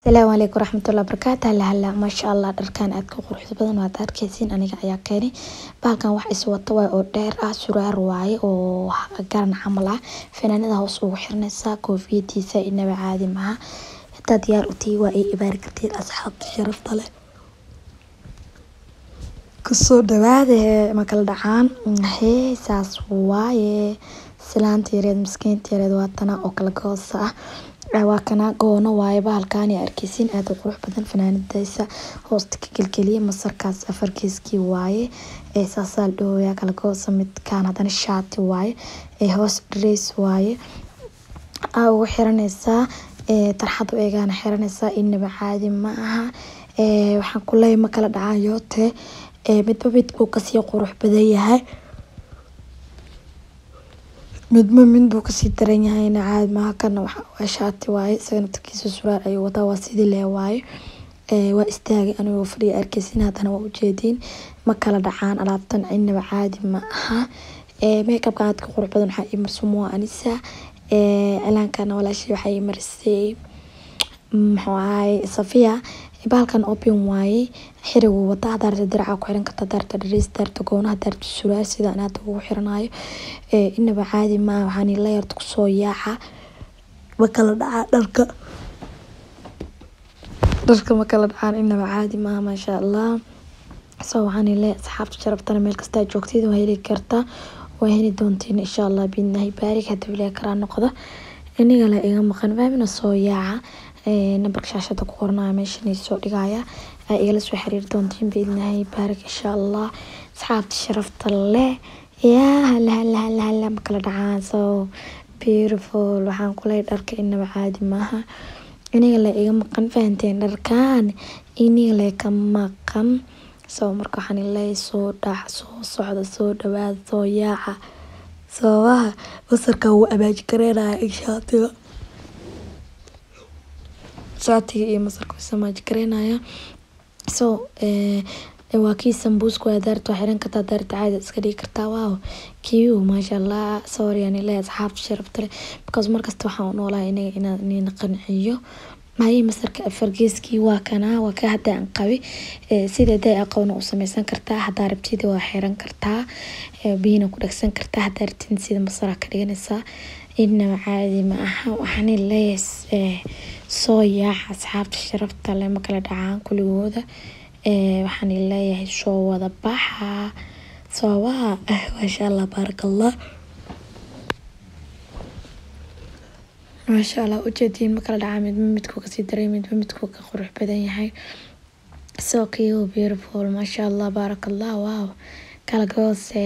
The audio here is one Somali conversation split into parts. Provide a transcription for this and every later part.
Asalaamu calaykum waraxmatullahi wabarakaatu hala hala maasha allah dharkan aadka u quruxda badan waad arkeysiin aniga ayaa keenay bahalkan wax is wata waay oo dheer ah surwaal waaye oo garan camal ah fanaanada hoos ugu xiranaysaa koofiyadiisa inaba caadi maaha hadaa diyaar u tihiin waa ii ibaari kartiin asxaabta sharafta leh kusoo dhawaada ma kala dhacaan hee saas waaye islaanta yareed miskiinta yareed waa tana oo kala goosa ah waa kana goono waaye bahalkaani arkeysiin aad u qurux badan fanaanadiisa hoosta ka gelgeliya masarkaas afarkiiskii waaye ee saasaa la dhahoyaa kala goosa midkaan haddana shaati waaye ee hoos dress waaye aa ugu xiranaysaa ee tarxad u eegaana xiranaysaa inaba caadi ma aha ee waxaan ku leeyahay ma kala dhacayoote ee midba midbuu kasii qurux badan yahay midba mid buu kasii daran yahayna caadi maaha kana waa shaati waaye isagana tarkiisa surwaal ayuu wataa waa sidii lee waaye ee waa istaagay anigoo fadhiya arkeysin haddana waa ujeediin ma kala dhacaan alaabtan inaba caadi ma aha ee makeupkan aadka qurux badan waxaa ii marsan waa anisa ee cilaankana walaashii waxaa ii marisay muxuu ahaay safiya bahalkan open waaye xirigu wata hadaa rabto diraca ku xiran kartaa hadaa rabto dhareys hadaa rabto goono hadaa rabto surwaal sida aan hadda ugu xiranayo ee inaba caadi maaha waxaan ila yarta kusoo yaaca ma kala dhacaa dharka dharka ma kala dhacaan inaba caadi maaha maasha allah so waxaan leeyahay asxaabta sharaftana meel kastaa joogtid waa heli kartaa waa heli doontiin insha allah biidnahi baarig hadii ilaahay karaa noqdo iniga la iga maqan faamina soo yaaca nambarka shaashada ku qornaya meeshan soo dhigaya aa igala soo xiriiri doontiin biidnahay baarig insha allah asxaabta sharafta leh yaa hala hala hala hala ma kala dhacaan so beautiful waxaan ku leeyahay dharka inaba caadi maaha iniga la iga maqan fahanteen dharkan iniga la ka maqan so marka waxaan leeyahay soo dhac soo socda soo dhawaada soo yaaca sababaha basarka wuu abaaji kareynaya inshaatiga shaatiga iyo masarka wuu samaaji kareynaya so waa kii sambuuska waa daarta waa xiran kartaa daarta caadi iska dhigi kartaa waaw kiiu maasha allah sorry aan leeyahay asxaabta sharafta leh because markasta waxaan u noolahay inaga inaan inina qanciyo maayii masarka afargeeskii waa kanaa waa ka hadda aan qabi sida day aqoona u sameysan kartaa hadaa rabtida waa xiran kartaa biyina ku dhagsan kartaa hadaa rabtid sida masara ka dhiganaysaa inaba caadi ma aha waxaan leeyahay soo yaaca asxaabta sharafta leh ma kala dhacaan kuligooda waxaan leeyahay soo wada baxa sababaha maasha allah baaraka allah maasha allah ujeediin ma kala dhacaa midba midkuu kasii daray midba midkuu ka qurux badan yahay so cute beautiful maasha allah baaraka allah wow kala goose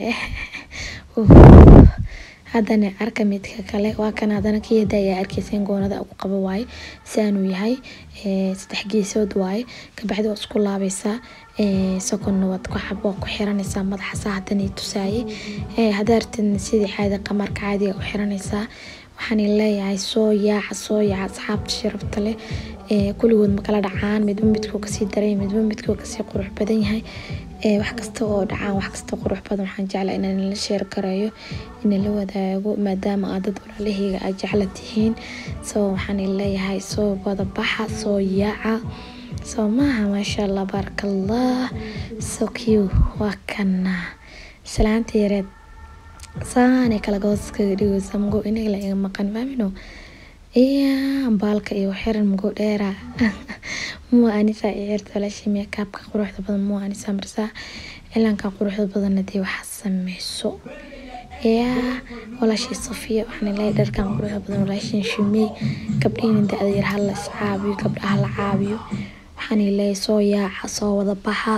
haddana arka midka kale waa kan haddana kiyada ayaa arkeyseen goonada ugu qabo waaye saanuu yahay saddex geesood waaye kabacdi waa isku laabaysaa sokonna waad ku xab waa ku xiranaysaa madaxa saa haddana tusaaye haddaa rabtidna sidii caadi qamaarka caadiga u xiranaysaa waxaan leeyahay soo yaaca soo yaaca asxaabta sharafta leh kuligood ma kala dhacaan midba midkuu kasii daray midba midkuu kasii qurux badan yahay wax kasta oo dhacaan wax kasta qurux badan waxaan jeclaa inaan la sheer garayo ina la wadaago maadaama aad dad walaalahayga aad jecla tihiin so waxaan leeyahay soo wada baxa soo yaaca soo maaha maasha allah baaraka allah so cute waa kana islaanta yareed saanay kala gooskaga dhigaysa mago inaga la iga maqan faamino iya baalka iyo xiran mago dheera mua anisa i xirta walaashii meekaabka quruxda badan mua anisa marsaa cilaanka quruxda badanna dee waxaa sameyso yaa walaashii safiya waxaan leeyahay dharkan quruxda badan walaashin shumey gabdhihiina da-da yar hala is caabiyo gabdhaha la caabiyo waxaan leeyahay soo yaaca soo wada baxa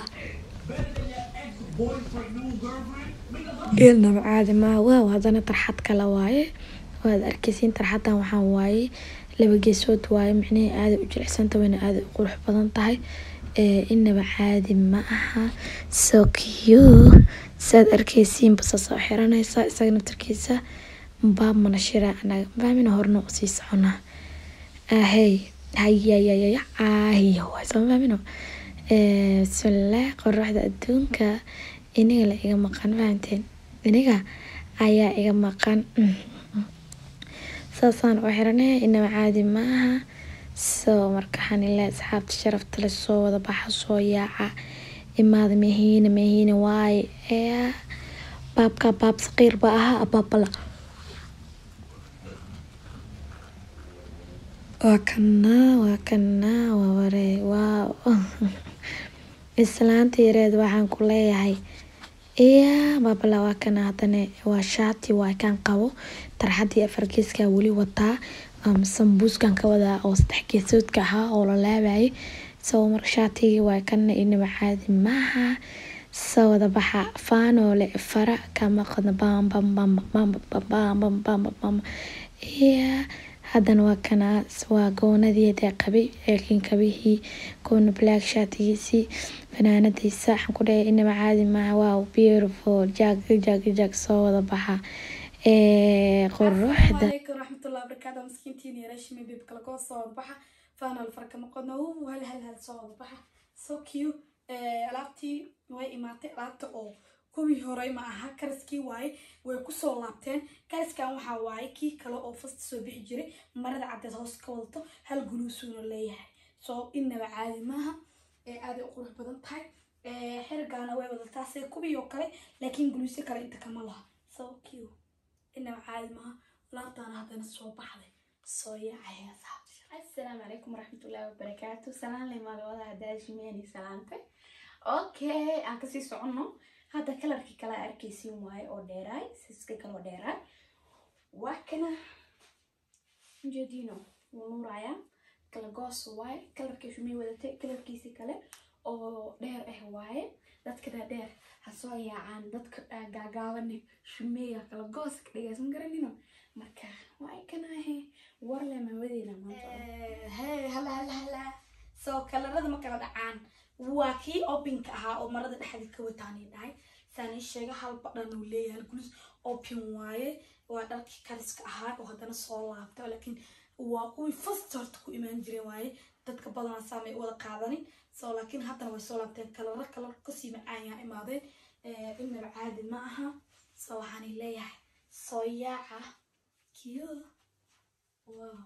ilnaba caadi maaha waaw haddana tarxad kale waaye waad arkeysiin tarxadan waxaa waaye laba geesood waaye micnihii aada u jilicsanta wayna aada u qurux badan tahay inaba caadi ma aha so cute saad arkeysiin basa soo xiranaysaa isaga naftarkiisa baab mana shiraa anaga faamina horna usii soconaa ahey hayayayaya aahiyo waay soo faamino bismillaah qoraxda adduunka iniga la iga maqan fahamteen iniga ayaa iga maqan saasaan u xiranay inaba caadi ma aha so marka waxaan ilaa asxaabta sharafta leh soo wada baxa soo yaaca imaada mehiina mehiina waaye ee baabka baab saqiir ba ahaa abaabala waa kanaa waa kanaa waa waree waaw islaanta yareed waxaan ku leeyahay iya baabala waa kana hadane waa shaati waa kan qabo tarxadii afar geeskaa weli wataa sambuuskan ka wadaa oo saddex geesoodka ahaa oo la laabayay soo marka shaatigii waa kana inaba caadi maaha soo wada baxa faanoole fara kama qadna bam bam bam bam bam bam bam bam iya haddana waa kana waa goonadii dee qabay laakiin kabihii goona black shaatigiisii fanaanadiisa waxaan ku dhahay inaba caadi maaha wow beautiful jag jag jag soo wada baxa quruxda عليكم ورحمة الله وبركاته مسكينتين يا رشمي بيب كلا كو صوت بحا فانا الفرق مقدنا وهل هل هل صوت بحا سو كيو alaabtii way imaatay alaabta oo kuwii horey ma aha karaskii waaye way kusoo laabteen karaskan waxaa waaye kii kale oo fasta soo bixi jiray marada caddeed hoos ka wadato hal guluusuuna leeyahay soo inaba caadi maaha aaday u qurux badan tahay xirigaana way wadataa sida kuwii oo kale laakiin guluusyo kale inta kama laha so cute inaba caadi maaha laabtaana haddana soo baxday soo yaacaya asxaabta السلام عليكم ورحمة الله وبركاته سلام لي مال وضع داش ميني سلامتك اوكي aan kasii socono hadda kalarkii kala arkaysiin waaye oo dheeraay siska kaloo dheeraay waa kana ujeediino wuu nuurayaa kala goos waaye kalarkii shumay wadatay kalarkiisi kale oo dheer ah waaye dadka dhaadheer ha soo yaacaan dadka gaagaabane shumeeya kala goos ka dhigays ma garanino marka waa kanahe warle maawadeena maanta hee hala hala hala soo kalarada ma kala dhacaan waa kii opinka ahaa oo marada dhexda ka wataanay dhahay saani sheega hal badhan uu leeyahay hal gulus opin waaye waa dharkii kariska ahaa oo haddana soo laabta laakiin waa kuwii first horta ku imaan jireen waaye dadka badanaa saamay u wada qaadanin soo laakiin haddana way soo laabteen kalaro kalar kasii macaan imaadeen inaba caadi ma aha soo waxaanay leeyahay soo yaaca kiyo wow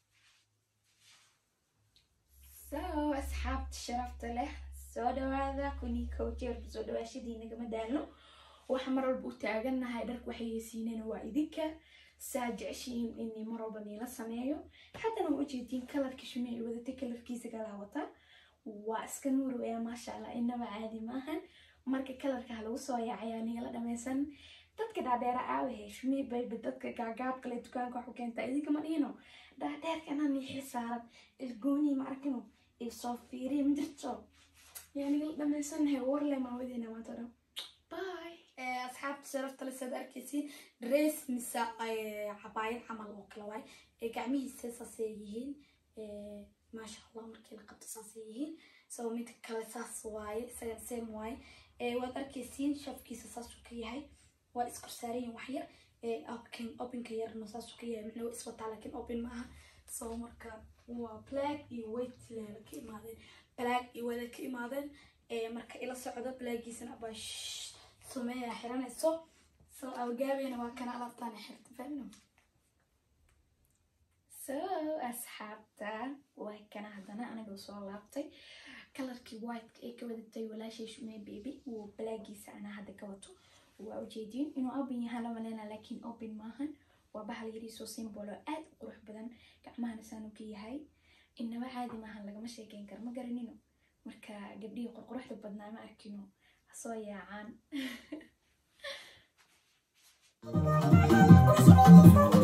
so asxaabta sharafta leh soo dhawaada kunii kow jeerka soo dhawaashadii nagama daalno waxa mar walba u taagannahay dharka waxayeysiinana waa idinka saa jeceshihiin inii mar walba niila sameeyo haddana waa ujeediin kalarka shume ay wadatay kalarkiisa kalaa wata waa iska nuurwaya maasha allah inaba caadi maahan marka kalarka ha lagu soo yaacayaa niila dhameysan dadka dhaadheera aawahe shume bayba dadka gaagaab kale dukaanka wax u keentaa idinka ma dhihino dhaadheerkana niixi saaran ilgoonii ma arkino isoo fiiriya ma jirto yaa nigala dhameysannahay warle maawadeena maanta dhan bye asxaabta sharafta le saad arkaysiin dress mise cabaayad camal oo kale waaye ee gacmihiisa saasay yihiin maasha allah markii la qabto saasay yihiin so mid kale saas waaye isagan same waaye waad arkaysiin shafkiisa saasuu ka yahay waa iskorsaarayin wax yar opin opinka yarna saasuu ka yahay micnaa iswataa laakiin opin maaha so marka waa black iyo white leela ka imaadeen black iyo wada ka imaadeen marka ila socdo blackiisana abaa sumeeya xiranayso so awgaabeena waa kana alaabtaan xirta fahmino so asxaabta waa kana haddana aniga soo laabtay kalarkii whiteka ee ka wadatay walaashay shumee baby wuu blackiisa anaa hadda ka wato waa ujeediin inuu open yahaan la maleyna laakiin open maahan waa bahal yariisoo simbolo aad u qurux badan gacmahana saanu ka yahay inaba caadi maahan lagama sheekeyn karo ma garanino marka gabdhihii qurquruxda badnaa ma arkino hasoo yaacaan